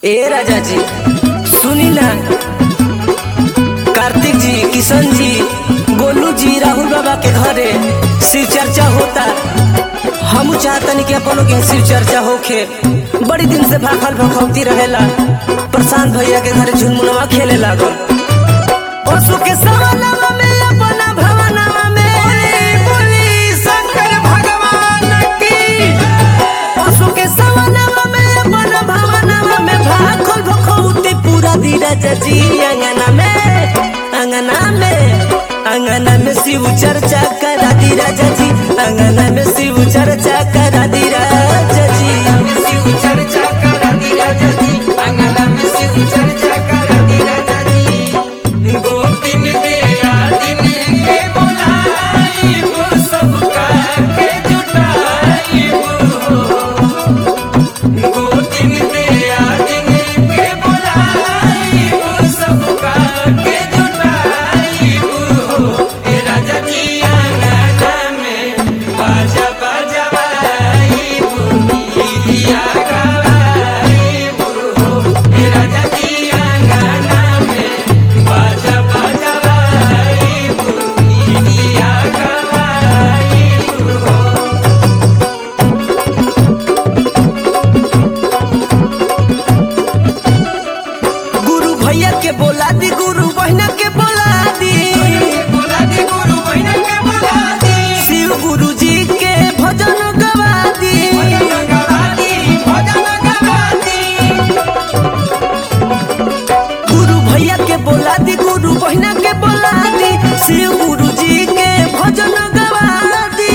ए राजा जी सुनी ना कार्तिक जी किशन जी गोलू जी राहुल बाबा के घरे शिव चर्चा होता हम चाहतनी कि अपनों के शिव चर्चा होखे बड़ी दिन से भाखल भखौती रहेला प्रशांत भैया के घरे झुनमुनवा खेले लागल पशु के सवनवा में अपना भवनवा में बोली शंकर भगवान की पशु के सवनवा में अपना भवनवा में भाखल भखौती पूरा धीरज जी अंगना में अंगना में अंगना में शिव चर्चा करा दी राजा जी अंगना में शिव चर्चा करा दी राजा जी शिव चर्चा करा दी राजा जी अंगना में शिव चर्चा करा दी राजा जी गोपिन दे आदिन के बुलाई वो सबका के जुटाई वो गोपिन दे आदिन के बुलाई वो सबका के जुटाई वो ए राजा जी अंगना में बाजा बाजा बाई दिया गवाई वो ए राजा जी अंगना में बाजा बाजा बाई दिया गवाई गुरु भैया के बोला दी गुरु बहना के बोला दी बोला दी गुरु बहन के बोला दी शिव गुरु जी के भजन गवा दी भजन गवा दी भजन गवा दी गुरु भैया के बोला दी गुरु बहना के बोला दी शिव गुरु जी के भजन गवा दी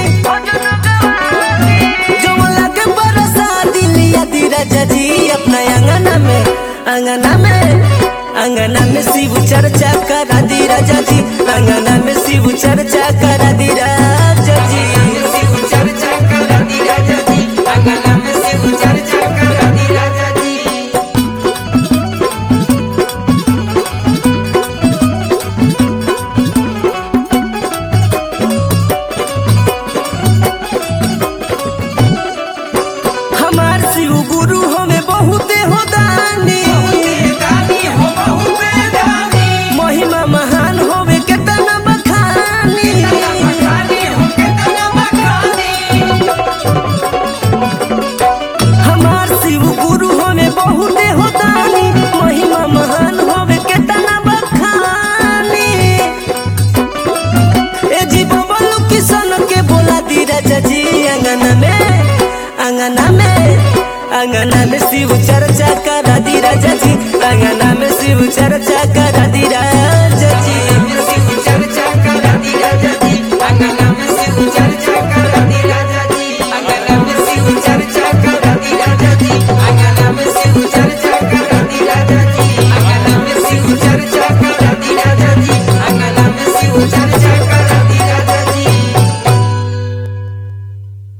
जमला के बरसा दिलिया दी राजा जी अपना अंगना में अंगना में अंगना में शिव चर्चा करा दी राजा जी अंगना में शिव चर्चा करा दी राजा जी शिव चर्चा करा दी राजा जी अंगना में शिव चर्चा करा दी राजा जी हमार शिव गुरु हमें बहुते हो दानी दानी हो बहुते दानी महिमा महान होवे केतना बखानी बखानी हो केतना बखानी हमार शिव गुरु हमें बहुते हो दानी महिमा महान होवे केतना बखानी ए जी बबलू किशन के बोला दी राजा जी अंगना में अंगना में अंगना में शिव चर्चा करा दी राजा जी अंगना में शिव चर्चा करा दी राजा